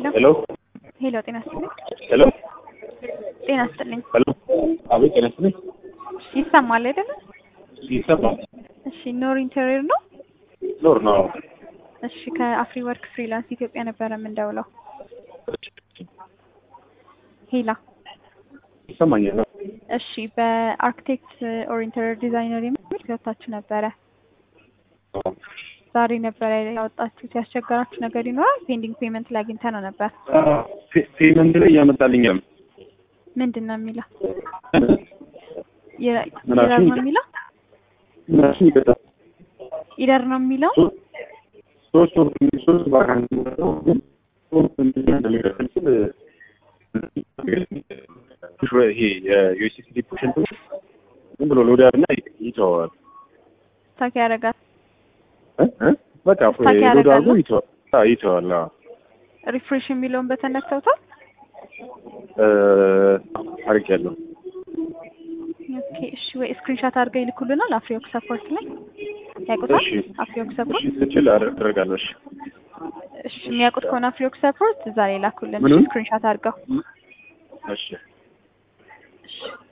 ሄሎ ሄሎ፣ ጤና ይስጥልኝ። ሄሎ ጤና ይስጥልኝ። ሄሎ አቤት ጤና ይስጥልኝ ይሰማል አይደለ? ይሰማል እሺ፣ ኖር ኢንቴሪየር ነው። ኖር ነው እሺ፣ ከአፍሪ ወርክ ፍሪላንስ ኢትዮጵያ ነበረ የምንደውለው። ሄላ ይሰማኛል ነው እሺ፣ በአርክቴክት ኦር ኢንተሪየር ዲዛይነር የሚል ገብታችሁ ነበረ። ዛሬ ነበረ ያወጣችሁት። ያስቸገራችሁ ነገር ይኖራል? ፔንዲንግ ፔመንት ላይ አግኝተ ነው ነበር። ፔመንት ላይ እያመጣልኛል ምንድን ነው የሚለው? ምን ኢረር አልሽኝ? ነው የሚለው? እነሱ ይቀጣል ኢረር ነው የሚለው? ሶስት ወር ሶስት ባካንት ነው ግን ሶስት እንትን እንደሚቀጥል ስል ይሄ የዩኤስኤስዲ ፖሽንት ዝም ብሎ ሎድ ያርና ይተዋል ስታክ ያደርጋል። እ እ በቃ ስታክ ሎድ ያደርጋል አድርጎ ነው? ይተዋል አዎ ይተዋል አዎ ሪፍሬሽ የሚለውን በተነክተውታል። እ አድርጌያለሁ ኦኬ እሺ፣ ወይ ስክሪንሾት አድርገው ይልኩልናል። አፍሪወርክ ሰፖርት ላይ ያውቁታል። እሺ አፍሪወርክ እሺ ሰፖርት ስችል አደርጋለሁ እሺ እሺ፣ የሚያውቁት ከሆነ አፍሪወርክ ሰፖርት እዛ ላይ ላኩልን። ምኑን? ስክሪንሾት አድርገው እሺ እሺ